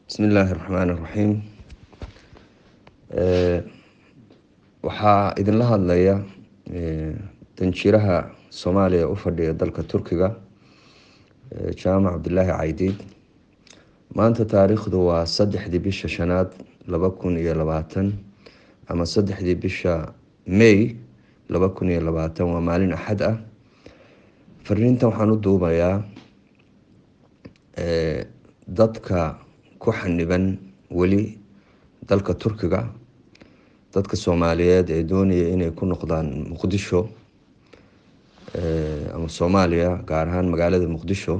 bismi illaahi raxmaan iraxiim waxaa idinla hadlaya danjiraha soomaaliya u fadhiya dalka turkiga jaamac cabdilaahi caydiid maanta taariikhdu waa saddexdii bisha shanaad laba kun iyo labaatan ama saddexdii bisha may laba kun iyo labaatan waa maalin axad ah fariintan waxaan u duubayaa dadka ku xaniban weli dalka turkiga dadka soomaaliyeed ee doonaya inay ku noqdaan muqdisho ama soomaaliya gaar ahaan magaalada muqdisho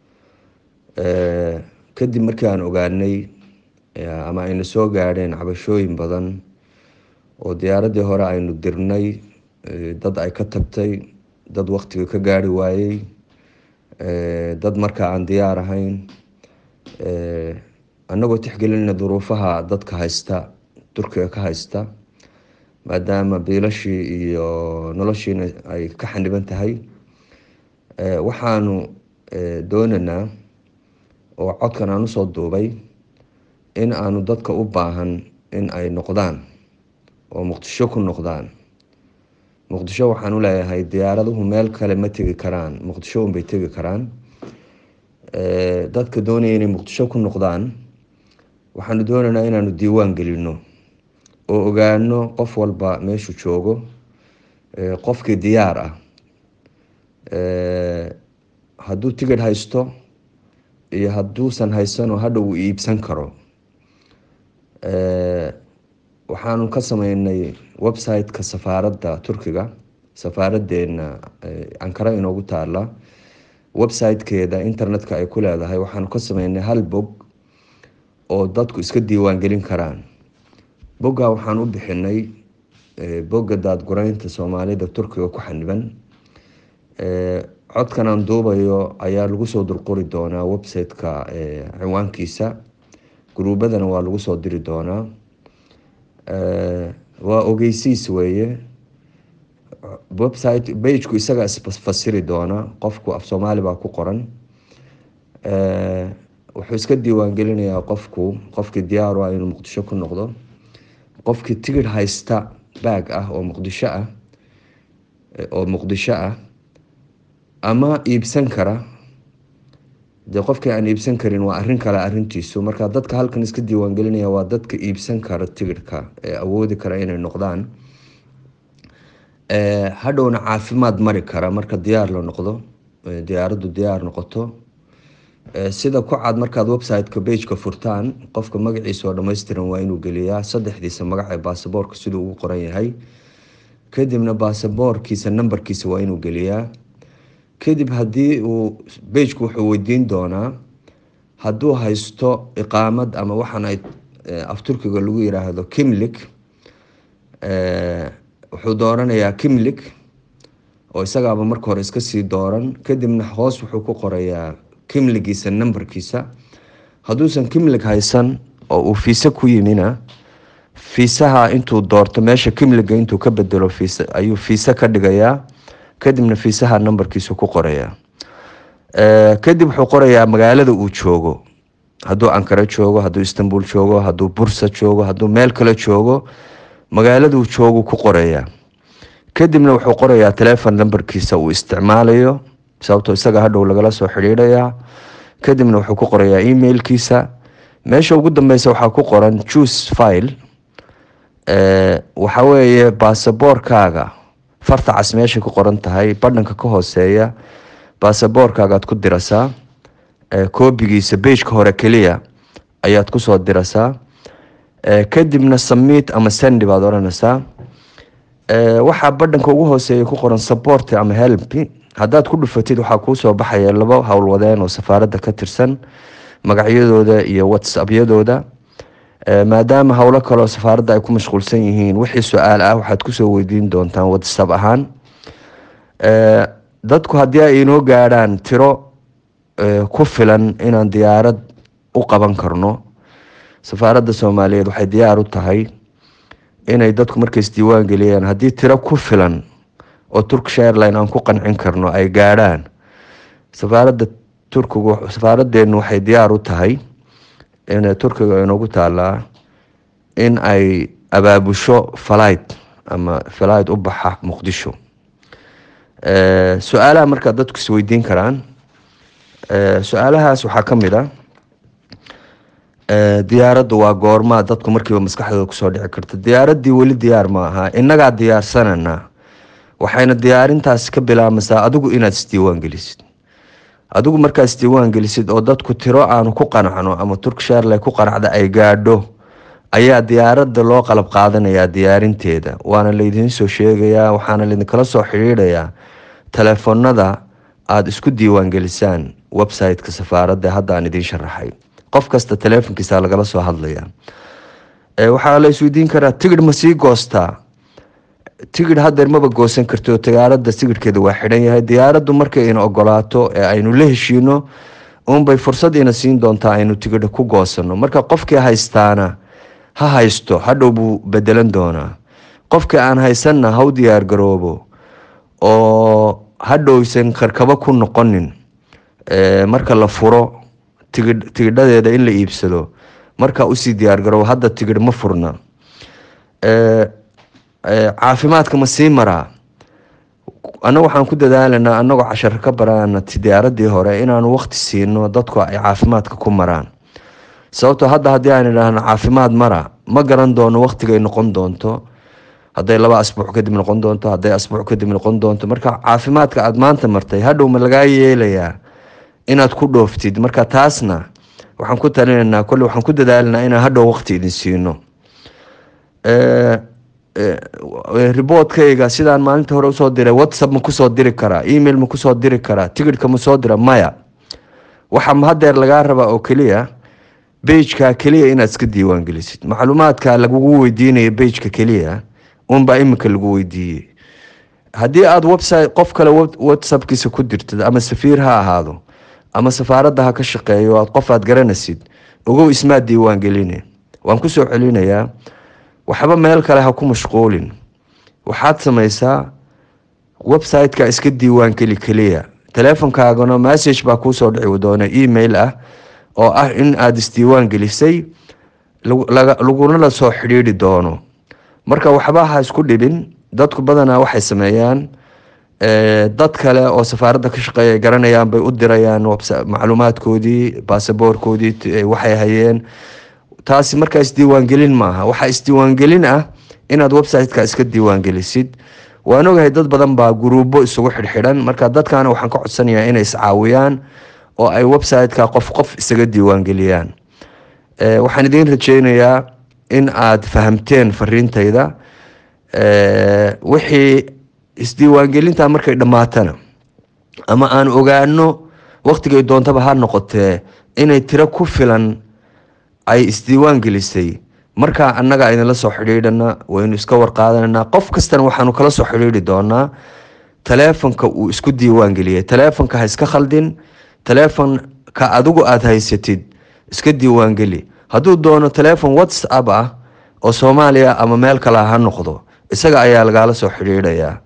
kadib markii aan ogaanay ama ayna soo gaadheen cabashooyin badan oo diyaaradii hore aynu dirnay dad ay ka tagtay dad waqtiga ka gaari waayey dad markaa aan diyaar ahayn annagoo tixgelinna duruufaha dadka haysta turkiga ka haysta maadaama biilashii iyo noloshiina ay ka xaniban tahay waxaanu doonaynaa oo codkan aan usoo duubay in aanu dadka u baahan in ay noqdaan oo muqdisho ku noqdaan muqdisho waxaan u leeyahay diyaaraduhu meel kale ma tegi karaan muqdisho unbay tegi karaan dadka doonaya inay muqdisho ku noqdaan waxaanu doonaynaa inaanu diiwaan gelino oo ogaano qof walba meeshuu joogo qofkii diyaar ah hadduu tigidh haysto iyo hadduusan haysano hadha uu iibsan karo waxaanu ka sameynay website-ka safaaradda turkiga safaaradeena ankara inoogu taala website-keeda internet-ka ay ku leedahay waxaanu ka sameynay hal bog oo dadku iska diiwaan gelin karaan bogga waxaan u bixinay bogga daadgureynta soomaalida turkiga ku xaniban codkan aan duubayo ayaa lagu soo dulqori doonaa website-ka ciwaankiisa gruubadana waa lagu soo diri doonaa waa ogeysiis weeye website bagku isaga isfasiri doona qofku af soomaali baa ku qoran wuxuu iska diiwaan gelinayaa qofku qofkii diyaar ah inuu muqdisho ku noqdo qofkii tigidh haysta baag ah oo muqdisho ah oo muqdisho ah ama iibsan kara dee qofkii aan iibsan karin waa arin kale arintiisu marka dadka halkan iska diiwaan gelinaya waa dadka iibsan kara tigidhka ee awoodi kara inay noqdaan hadhowna caafimaad mari kara marka diyaar la noqdo diyaaraddu diyaar noqoto sida ku cad markaad website-ka bageka furtaan qofka magaciisa oo dhammaystiran waa inuu geliyaa saddexdiisa magac ee baasaboorka siduu ugu qoran yahay kadibna baasaboorkiisa nambarkiisa waa inuu geliyaa kadib haddii uu bagku wuxuu weydiin doonaa hadduu haysto iqaamad ama waxaan ay af turkiga lagu yiraahdo kimlik wuxuu dooranayaa kimlik oo isagaaba marka hore iska sii dooran kadibna hoos wuxuu ku qorayaa kimligiisa nambarkiisa hadduusan kimlig haysan oo uu fiise ku yimina fiisaha intuu doorto meesha kimliga intuu ka bedelo fiis ayuu fiise ka dhigayaa kadibna fiisaha nambarkiisa ku qorayaa kadib wuxuu qorayaa magaalada uu joogo hadduu ankara joogo hadduu istanbul joogo hadduu bursa joogo hadduu meel kale joogo magaaladuu joogu ku qorayaa kadibna wuxuu qorayaa telefon nambarkiisa uu isticmaalayo sababtoo isaga hadhow lagala soo xidhiidhayaa kadibna wuxuu ku qorayaa emailkiisa meesha ugu dambeysa waxaa ku qoran juice file waxa weeye baasaboorkaaga farta cas meeshay ku qoran tahay badhanka ka hooseeya baasaboorkaagaad ku dirasaa koobigiisa beijka hore keliya ayaad kusoo dirasaa kadibna samiit ama sendi baad odhanaysaa waxaa badhanka ugu hooseeya ku qoran support ama help haddaad ku dhufatid waxaa kuusoo baxaya laba howlwadeen oo safaaradda ka tirsan magacyadooda iyo whatsappyadooda maadaama howlo kaleo safaaradda ay ku mashquulsan yihiin wixii su-aal ah waxaad kusoo weydiin doontaan whatsapp ahaan dadku haddii ay inoo gaadhaan tiro ku filan inaan diyaarad u qaban karno safaaradda soomaaliyeed waxay diyaar u tahay inay dadku markays diiwaan geliyaan haddii tiro ku filan oo turkish airline aan ku qancin karno ay gaadhaan safaaradda turkigu safaaradeenu waxay diyaar u tahay in turkiga inoogu taalaa in ay abaabusho falight ama falight u baxa muqdisho su-aalaha markaa dadku isweydiin karaan su-aalahaas waxaa ka mid a diyaaraddu waa goormaa dadku markiiba maskaxdooda kusoo dhici karta diyaaraddii weli diyaar ma aha innagaa diyaarsanana waxayna diyaarintaasi ka bilaabmaysaa adigu inaad isdiiwaan gelisid adigu markaad isdiiwaan gelisid oo dadku tiro aanu ku qanacno ama turkish airline ku qanacda ay gaadho ayaa diyaaradda loo qalab qaadanayaa diyaarinteeda waana laydiin soo sheegayaa waxaana laydinkala soo xidhiidhayaa telefoonada aada isku diiwaan gelisaan website-ka safaaradda hadda aan idiin sharaxay qof kasta teleefonkiisa lagala soo hadlaya waxaa la isweydiin karaa tigidh ma sii goostaa tigidh hadeer maba goosan karto diyaaradda tigidhkeeda waa xidhan yahay diyaaraddu markay ina ogolaato ee aynu la heshiino uunbay fursad ina siin doontaa aynu tigidha ku goosano marka qofkii haystaana ha haysto hadhow buu bedelan doonaa qofkii aan haysanna ha u diyaar garoobo oo hadhowsan karkabo ku noqonin marka la furo tigidh tigidhadeeda in la iibsado markaa usii diyaar garoobo hadda tigidh ma furna caafimaadka ma sii maraa annaga waxaan ku dadaalanaa annagoo casharo ka baraana diyaaradii hore inaanu waqti siino dadku ay caafimaadka ku maraan sababtoo hadda haddii aan idhaahno caafimaad mara ma garan doono waqtigay noqon doonto hadday laba asbuuc kadib noqon doonto hadday asbuuc kadib noqon doonto marka caafimaadka aada maanta martay hadhow ma lagaa yeelayaa inaad ku dhooftid marka taasna waxaan ku talinaynaa kolle waxaan ku dadaalanaa inaan hadhow waqti idin siino riboodkayga sidaan maalinta hore usoo diray whatsapp ma kusoo diri karaa email ma kusoo diri karaa tigidhka ma soo dira maya waxaa hadeer lagaa rabaa oo keliya bejka keliya inaad iska diiwaan gelisid macluumaadka lagugu weydiinaya bejka keliya unbaa iminka lagu weydiiyey haddii aada website qof kale whatsappkiisa ku dirtid ama safiir ha ahaado ama safaaradda ha ka shaqeeyo aad qof aad garanaysid ogow ismaa diiwaan geline waan kusoo celinayaa waxba meel kale ha ku mashquulin waxaad samaysaa website-ka iska diiwaan geli keliya teleefonkaagana message baa kuusoo dhici doona email ah oo ah in aada isdiiwaan gelisay laguna la soo xidhiidhi doono marka waxba ha isku dhibin dadku badanaa waxay sameeyaan dad kale oo safaaradda ka shaqeeya garanayaan bay u dirayaan macluumaadkoodii baasaboorkoodii waxay hayeen taasi markaa isdiiwaangelin maaha waxaa isdiiwaangelin ah inaad website-ka iska diiwaangelisid waan ogahay dad badan baa guruubo isugu xidhxidhan marka dadkaana waxaan ka codsanayaa inay iscaawiyaan oo ay website-ka qof qof isaga diiwaangeliyaan waxaan idiin rajeynayaa in aad fahamteen fariintayda wixii isdiiwaangelinta markay dhammaatana ama aan ogaano waqtigay doontaba ha noqotee inay tiro ku filan ay isdiiwaan gelisay markaa annaga idinla soo xidhiidhana waynu iska warqaadananaa qof kastana waxaanu kala soo xidhiidhi doonaa taleefonka uu isku diiwaan geliyay taleefonka ha iska khaldin taleefonka adigu aada haysatid iska diiwaangeli hadduu doono taleefon whatsapp ah oo soomaaliya ama meel kale ha noqdo isaga ayaa lagaala soo xidhiidhayaa